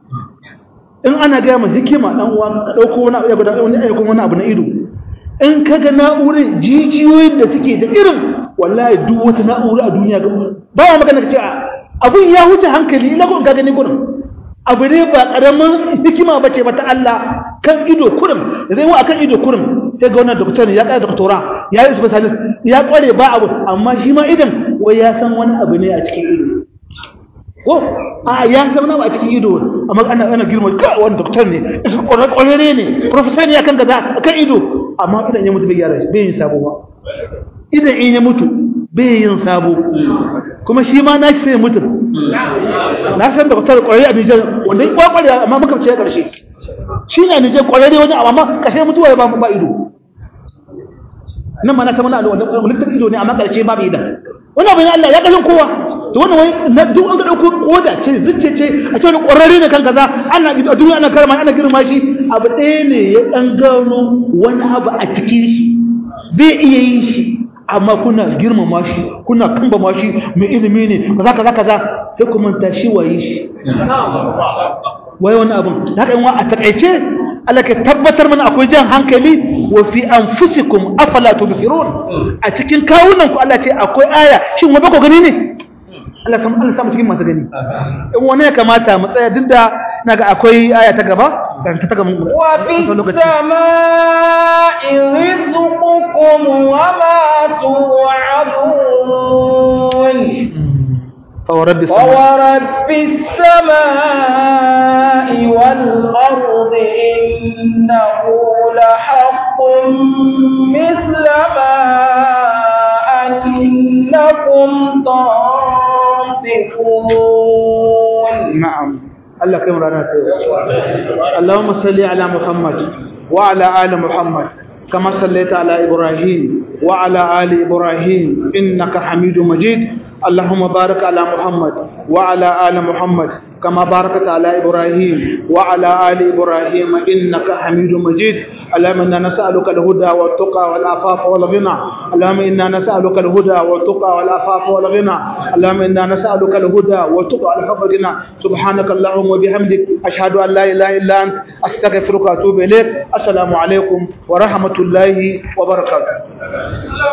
in ana ga mu hikima dan uwa ka dauko wani abu ya guda wani ayyukan wani abu na ido in ka ga na'urar jijiyoyin da suke da irin wallahi duk wata na'ura a duniya ga ba wa magana ka ce abun ya huce hankali ina kun ka gani gurin abu ne ba karamin hikima ba ce ba ta Allah kan ido kurum da zai wa akan ido kurum sai ga wannan doktor ya kai doktora ya yi specialist ya kware ba abu amma shi ma idan wai ya san wani abu ne a cikin ido ko a ya san wani abu a cikin ido amma ana ana girma ka wani doktor ne kwararre ne professor ne akan kaza akan ido amma idan ya mutu bai gyara shi bai yin sabo ba idan in ya mutu bai yin sabo kuma shi ma na shi sai mutu na san da kwatar kwararre a Nijar wanda ya kwakware amma muka ce karshe shi ne a Nijar kwararre wajen amma kashe mutuwa ya ba ba ido nan ma na san wani wani likitan ido ne amma karshe babu idan wani abu ne Allah ya kashin kowa to wannan wai na duk an ga dauko koda ce zucce ce a ce wani kwararre ne kan kaza ana a duniya ana karama ana girma shi abu ɗaya ne ya dan gano wani abu a cikin shi bai iya yin shi amma kuna girmama shi kuna kambama shi mai ilimi ne kaza kaza kaza sai ku manta shi waye shi wai wani abun da haka yanwa a takaice Allah ke tabbatar mana akwai jan hankali wa fi anfusikum afala tubsirun a cikin kawunan ku Allah ce akwai aya shin wa bako gani ne Allah sam Allah samu cikin masu gani in wani ya kamata mu tsaya duk da naga akwai aya ta gaba kan ta gaba wa fi samaa'i rizqukum wa ma tu'adun فورب السماء فورب السماء والأرض إنه لحق مثل ما أنكم تنطقون نعم الله كم رانا اللهم صل على محمد وعلى آل محمد كما صليت على إبراهيم وعلى آل إبراهيم إنك حميد مجيد اللهم بارك على محمد وعلى آل محمد كما باركت على إبراهيم وعلى آل إبراهيم إنك حميد مجيد اللهم إنا نسألك الهدى والتقى والعفاف والغنى اللهم إنا نسألك الهدى والتقى والعفاف والغنى اللهم إنا نسألك الهدى والتقى والعفاف والغنى سبحانك اللهم وبحمدك أشهد أن لا إله إلا أنت أستغفرك وأتوب إليك السلام عليكم ورحمة الله وبركاته